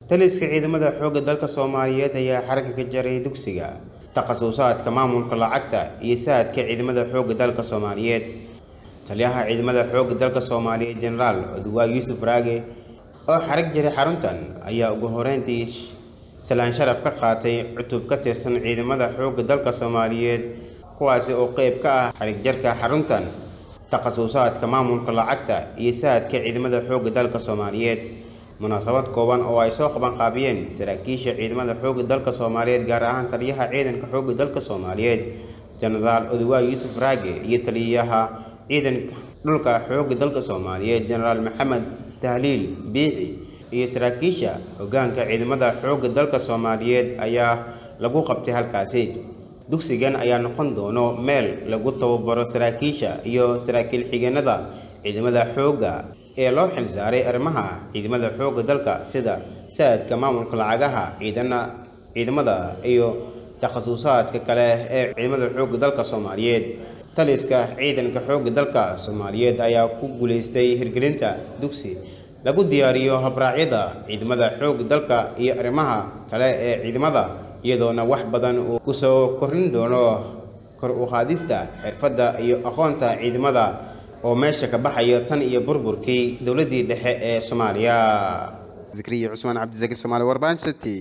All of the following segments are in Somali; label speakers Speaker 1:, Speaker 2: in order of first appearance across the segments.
Speaker 1: taliska ciidamada xoogga dalka soomaaliyeed ayaa xaragga ka jaray dugsiga takhasusaadka maamulka lacagta iyo saadka ciidamada xoogga dalka soomaaliyeed taliyaha ciidamada xoogga dalka soomaaliyeed jenaraal oduwaa yuusuf raage oo xarag jaray xaruntan ayaa ugu horeyntii salaan sharaf ka qaatay cutub ka tirsan ciidamada xoogga dalka soomaaliyeed kuwaasi oo qeyb ka ah xarig jarka xaruntan takhasusaadka maamulka lacagta iyo saadka ciidamada xoogga dalka soomaaliyeed munaasabad kooban oo ay soo qaban qaabiyeen saraakiisha ciidamada xoogga dalka soomaaliyeed gaar ahaan taliyaha ciidanka xoogga dalka soomaaliyeed jenaraal oduwaa yuusuf raage iyo taliyaha ciidanka dhulka xoogga dalka soomaaliyeed jenaraal maxamed tahliil biixi iyo saraakiisha hoggaanka ciidamada xoogga dalka soomaaliyeed ayaa lagu qabtay halkaasi dugsigan ayaa noqon doono meel lagu tababaro saraakiisha iyo saraakiil xigeenada ciidamada xoogga ee loo xilsaaray arrimaha ciidamada xoogga dalka sida saadka maamulka lacagaha ciidana ciidamada iyo takhasusaadka kale ee ciidamada xoogga dalka soomaaliyeed taliska ciidanka xoogga dalka soomaaliyeed ayaa ku guulaystay hirgelinta dugsi lagu diyaariyo habraacyada ciidamada xoogga dalka iyo arrimaha kale ee ciidamada iyadoona wax badan uu kusoo kordhin doono kor u qaadista xirfadda iyo aqoonta ciidamada oo meesha ka baxayo tan iyo burburkii dowladdii dhexe ee soomaaliya zakriya cusmaan cabdisaki soomaali warbaan city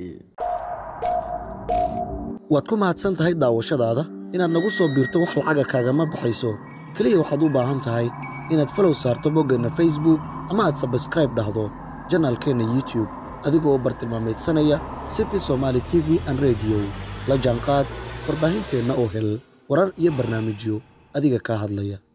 Speaker 2: waad ku mahadsan tahay daawashadaada inaad nagu soo biirto wax lacaga kaagama baxayso keliya waxaad u baahan tahay inaad falow saarto boggeenna facebook ama aad sabskraib dhahdo janaalkeenna youtube adigoo bartilmaamaydsanaya city somaali t v an rediyo la jaanqaad warbaahinteenna oo hel warar iyo barnaamijyo adiga kaa hadlaya